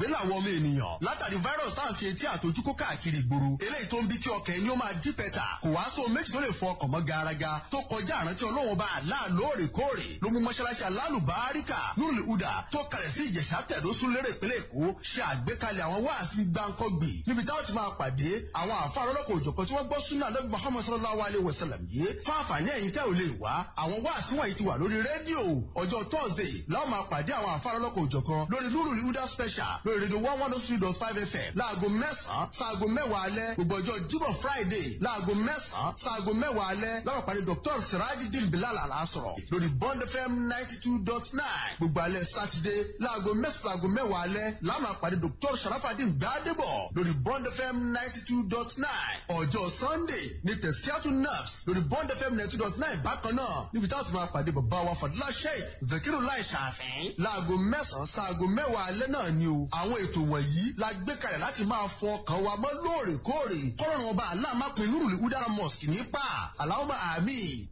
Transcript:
rèé làwọn ọmọ ènìyàn látàrí virus tá à ń fi etí àtọjú kó káàkiri ìgboro eléyìí tó ń bí kí ọkàn ẹni ó máa dí pẹ́tà kò wá sóhun méjì tó lè fọ ọkàn mọ́ garaga tó kọjá àrántí ọlọ́wọ́n bá àlá lóòrèkóòrè ló mú mọ́ṣáláṣí alálùbáríkà nurul huda tó kalẹ̀ sí ìjẹ̀ṣà tẹ̀dó súnlérè ìpínlẹ̀ èkó ṣe àgbékalẹ̀ àwọn wáàsí gbáǹkọ́gbì níbi táwọn ti máa pàdé àwọn àfa ọlọ́kọ̀ òjọ̀kan tí wọ́n gbọ́ súnà lọ́bí muhammad sallallahu alayhi wa sallam yìí fún àǹfààní ẹ̀yin tẹ́ ò lè wá àwọn wáàsí wọ̀nyí ti wà lórí rédíò ọjọ́ thursday láwọn máa pàdé àwọn àfa ọlọ́kọ̀ òjọ̀kan lórí nurul huda special lórí rédíò one one three dot five fm láago mẹ́sàn-án sáago mẹ́wàá alẹ́ gbogbo ọjọ́ jíbọ̀ friday láago mẹ́sàn-án sáago mẹ́wàá alẹ́ láwọn pàdé dr sirajidin bilal alasọ̀rọ̀ lórí bond fm ninety two dot nine gbogbo alẹ́ sátidé láago mẹ́sàn-án sáago mẹ́wàá alẹ́ láwọn máa pàdé dr sharafadin gbadebo lórí bond fm ninety two dot nine ọjọ́ sunday ní tẹ̀síkíátù naps lórí bond fm ninety two dot nine bákan náà níbi táwọn ti máa pàdé bàbá wa fadúlá sheik zakiru lai ṣàfihàn láago mẹ́sàn-án sáago mẹ́wàá alẹ́ náà ni o àwọn ètò wọ̀nyí la gbé kalẹ̀ láti máa fọ ọkàn wa mọ́ lóòrèkóòrè kọ́rọ̀rùn ọba aláàmápin nurul udara mosque nípa aláwọ̀ àmì.